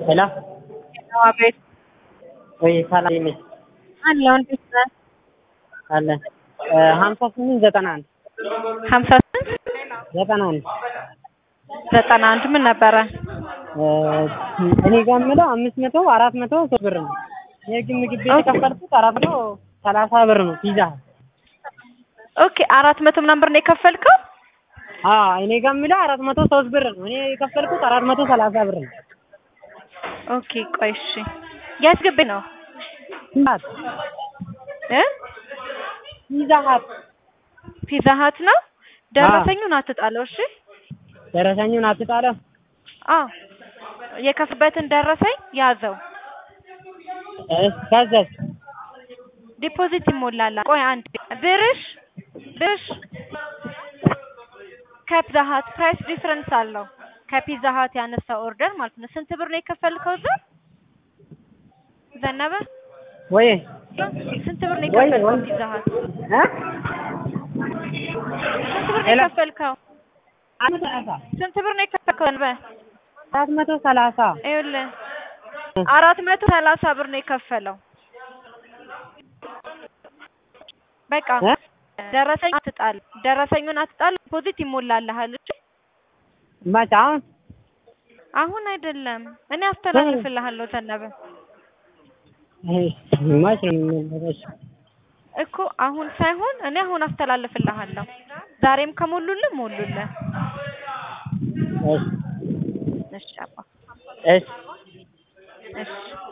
ሄሎ አቤት ወይ ሰላም ነኝ አለው እንዴት ነህ? አለ ሀምሳ ስምንት ዘጠና አንድ ሀምሳ ስንት ዘጠና አንድ ዘጠና አንድ ምን ነበረ? እኔ ጋር የምለው አምስት መቶ አራት መቶ ሶስት ብር ነው። የግል ምግብ ቤት የከፈልኩት አራት መቶ ሰላሳ ብር ነው ፒዛ ኦኬ አራት መቶ ምናምን ብር ነው የከፈልከው? አዎ እኔ ጋር የምለው አራት መቶ ሶስት ብር ነው። እኔ የከፈልኩት አራት መቶ ሰላሳ ብር ነው። ኦኬ ቆይ እሺ የት ግቢ ነው ሀት እ ፒዛ ሀት ፒዛ ሀት ነው። ደረሰኙን አትጣለው እሺ። ደረሰኙን አትጣለው። አዎ የከፍበትን ደረሰኝ ያዘው። ከዛስ ዲፖዚት ይሞላል። ቆይ አንድ ብርሽ ብርሽ ከፒዛ ሀት ፕራይስ ዲፍረንስ አለው። ከፒዛ ሀት ያነሳው ኦርደር ማለት ነው። ስንት ብር ነው የከፈልከው እዛ? ዘነበ ወይ ስንት ብር ነው ወይ የከፈልከው ወይ ፒዛ ሀት? እ ስንት ብር ነው ሄሎ። የከፈልከው? አራት መቶ ሰላሳ ስንት ብር ነው የከፈልከው? ዘነበ አራት መቶ ሰላሳ ይኸውልህ አራት መቶ ሰላሳ ብር ነው የከፈለው። በቃ እ ደረሰኝ አትጣል፣ ደረሰኙን አትጣል። ዲፖዚት ይሞላልሃል። እሺ መቼ አሁን አሁን አይደለም፣ እኔ አስተላልፍልሃለሁ ዘነበ መች ነው የሚመለሰው? እኮ አሁን ሳይሆን እኔ አሁን አስተላልፍልሃለሁ። ዛሬም ከሞሉልህ ሞሉልህ። እሺ እሺ አባ እሺ እሺ